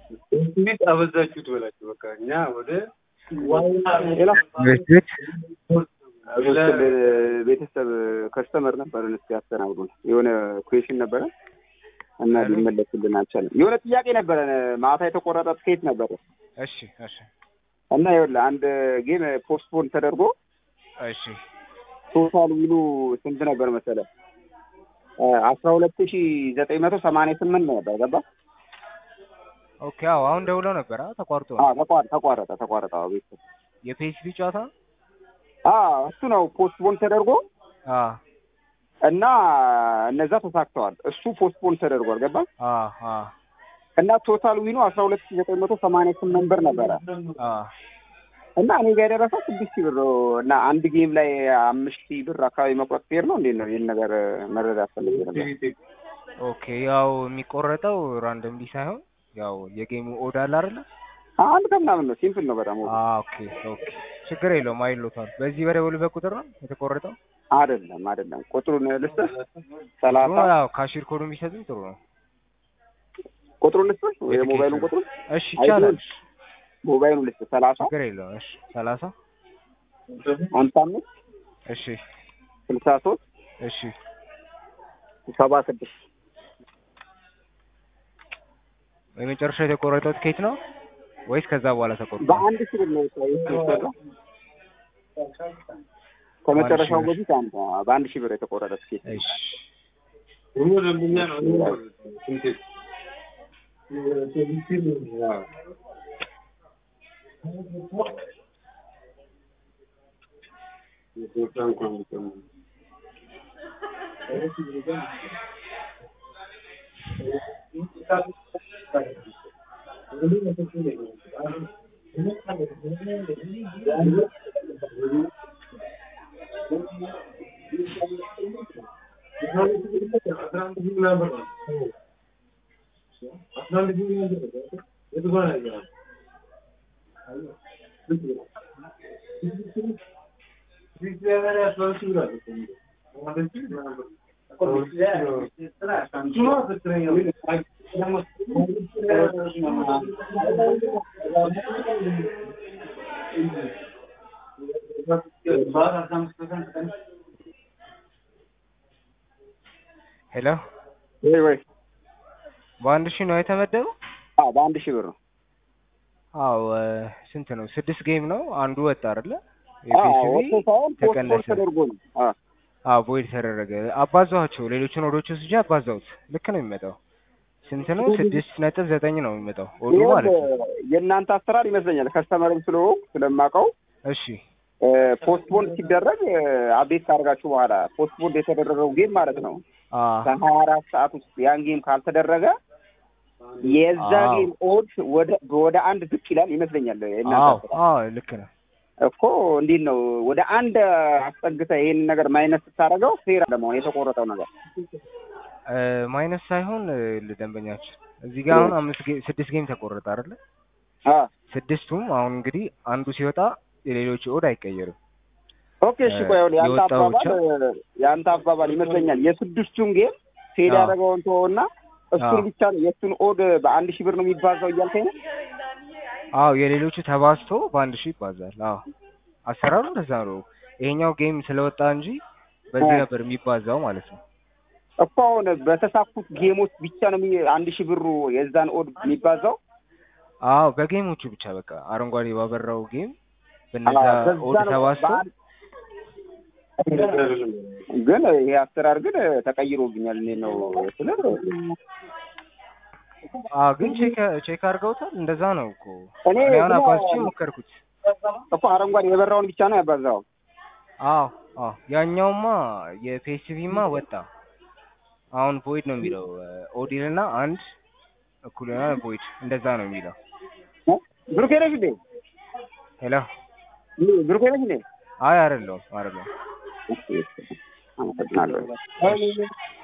እንዴት አበዛችሁት በላችሁ። በቃ እኛ ወደ ሌላ ቤት ቤተሰብ ከስተመር ነበርን። እስኪ ያስተናግዱን። የሆነ ኩዌሽን ነበረ እና ሊመለስልን አልቻለም። የሆነ ጥያቄ ነበረን። ማታ የተቆረጠ ትኬት ነበረ እሺ እሺ እና ይኸውልህ አንድ ጌም ፖስትፖን ተደርጎ እሺ ቶታል ዊሉ ስንት ነበር መሰለህ? አስራ ሁለት ሺ ዘጠኝ መቶ ሰማንያ ስምንት ነበር። ገባ? ኦኬ አዎ አሁን ደውለው ነበር አ ተቋርጦ ነው አዎ ተቋረ ተቋረጠ ተቋረጠ። አዎ ቤተሰብ የፒኤስቪ ጨዋታ ነው አዎ እሱ ነው ፖስትፖን ተደርጎ አ እና እነዛ ተሳክተዋል። እሱ ፖስትፖን ተደርጓል። ገባ? አ አ እና ቶታል ዊኑ አስራ ሁለት ሺ ዘጠኝ መቶ ሰማንያ ስምንት ብር ነበረ አ እና እኔ ጋር የደረሰው ስድስት ሺህ ብር ነው። እና አንድ ጌም ላይ አምስት ሺህ ብር አካባቢ መቁረጥ ፌር ነው እንዴት ነው? ይህን ነገር መረዳት ፈልጌ ነበር። ኦኬ ያው የሚቆረጠው ራንደምሊ ሳይሆን ያው የጌሙ ኦድ አለ አይደለ? አንድ ከምናምን ነው። ሲምፕል ነው በጣም አ ኦኬ ኦኬ ችግር የለውም አይሎታል። በዚህ በደወሉበት ቁጥር ነው የተቆረጠው። አይደለም አይደለም። ቁጥሩን ልስጥህ። ሰላሳ ያው ካሽር ኮዱ የሚሰጡኝ ጥሩ ነው። ቁጥሩን ልስጥህ፣ የሞባይሉን ቁጥሩን እሺ ይቻላል። ሞባይሉን ልስጥህ። ሰላሳ ችግር የለውም። እሺ ሰላሳ ሀምሳ አምስት እሺ ስልሳ ሶስት እሺ ሰባ ስድስት የመጨረሻ የተቆረጠው ትኬት ነው ወይስ ከዛ በኋላ ተቆርጧል? በአንድ ሺህ ብር ነው የተሰራው። ከመጨረሻው በአንድ ሺህ በፊት አንድ በአንድ ሺህ ብር የተቆረጠ ትኬት እሺ ሁሉ ደንበኛ ነው። ስንት ሄሎ ወይ ወይ በአንድ ሺህ ነው የተመደበው? አዎ በአንድ ሺህ ብር ነው። አዎ እ ስንት ነው? ስድስት ጌም ነው አንዱ ወጣ አይደለ? አዎ የፒኤስቪ ወጥቶ ሳይሆን ፖስትፖን ተቀነሰ። ተደርጎ ነው። አዎ አዎ ቦይድ ተደረገ። አባዛኋቸው ሌሎችን ወዶች ወስጄ አባዛሁት። ልክ ነው የሚመጣው። ስንት ነው? ስድስት ነጥብ ዘጠኝ ነው የሚመጣው ወዱ ማለት ነው። ይኸውልህ የእናንተ አሰራር ይመስለኛል ከስተመርም ስለሆንኩ ስለማውቀው እሺ ፖስትፖን ሲደረግ አቤት ካደርጋችሁ በኋላ ፖስትፖን የተደረገው ጌም ማለት ነው አ ከሀያ አራት ሰዓት ውስጥ ያን ጌም ካልተደረገ የዛ አዎ። ጌም ኦድ ወደ ወደ አንድ ዝቅ ይላል ይመስለኛል። የእናንተ አዎ አሰራር አዎ ልክ ነው። እኮ እንዴት ነው ወደ አንድ አስጠግተህ ይሄን ነገር ማይነስ ስታደርገው ፌር ለመሆን የተቆረጠው ነገር እ ማይነስ ሳይሆን እ ለደንበኛችን እዚህ ጋር አሁን አምስት ጌ ስድስት ጌም ተቆረጠ አይደለ? አ ስድስቱም አሁን እንግዲህ አንዱ ሲወጣ የሌሎች ኦድ አይቀየርም። ኦኬ እሺ ቆይ አሁን የአንተ የወጣው አባባል የአንተ አባባል ይመስለኛል የስድስቱን ጌም ፌድ አዎ። ያደረገውን ተወውና እሱን አዎ። ብቻ ነው የእሱን ኦድ በአንድ ሺህ ብር ነው የሚባዛው እያልከኝ ነው? አዎ የሌሎቹ ተባዝቶ በአንድ ሺህ ይባዛል። አዎ አሰራሩ እንደዛ ነው። ይሄኛው ጌም ስለወጣ እንጂ በዚህ አ። ነበር የሚባዛው ማለት ነው። እኮ አሁን በተሳኩት ጌሞች ብቻ ነው የሚ- አንድ ሺህ ብሩ የዛን ኦድ የሚባዛው። አዎ በጌሞቹ ብቻ በቃ አረንጓዴ ባበራው ጌም በነዛ አዎ፣ በዛ ኦድ ነው ተባዝቶ በአንድ- ግን ይሄ አሰራር ግን ተቀይሮብኛል። እኔ ነው ስለ አዎ ግን ቼክ ቼክ አድርገውታል። እንደዛ ነው እኮ እኔ እኔ አሁን ግን- አባዝቼ ሞከርኩት። እኮ አረንጓዴ የበራውን ብቻ ነው ያባዛው። አዎ አዎ ያኛውማ የፒኤስቪማ ወጣ። አሁን ቮይድ ነው የሚለው ኦዲል እና አንድ እኩል ይሆናል ቮይድ እንደዛ ነው የሚለው። ብሩኬ ነሽ እንዴ? ሄሎ ብሩኬ ነሽ እንዴ? አይ አይደለሁም አይደለሁም። አመሰግናለሁ።